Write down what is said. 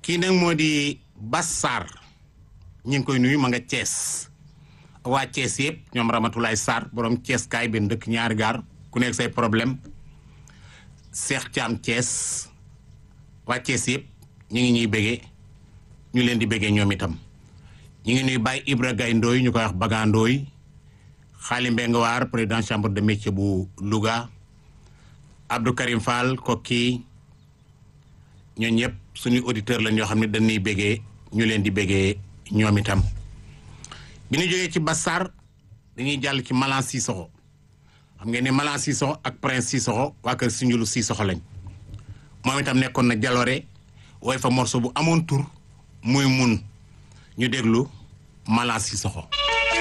kii nag moo di Bas Sarr ñu ngi koy nuyu ma nga Thiès waa Thiès yëpp ñoom Ramatoulaye Sarr borom Thiès kaay benn dëkk ñaari gaar ku nekk say problème Cheikh Thiam Thiès waa Thiès yëpp ñu ngi ñuy bëggee ñu leen di bëggee ñoom itam ñu ngi nuy Baye Ibra Gaye Ndoy ñu koy wax Baga Ndoy Xaali Mbeng Waar président chambre de métier bu Louga Abdou Karim Fall kokki ñoo ñëpp suñu auditeur lañ yoo xam ne dañuy bëggee ñu leen di bëggee ñoom itam bi ñu jógee ci Bassar dañuy jàll ci Malan Sissoko xam ngeen ne Malan Sissoko ak Prince Sissoko waa kër Sindiulu Sissoko lañ moom itam nekkoon na jaloore wooy fa morceau bu amoon tur muy mun ñu déglu Malan Sissoko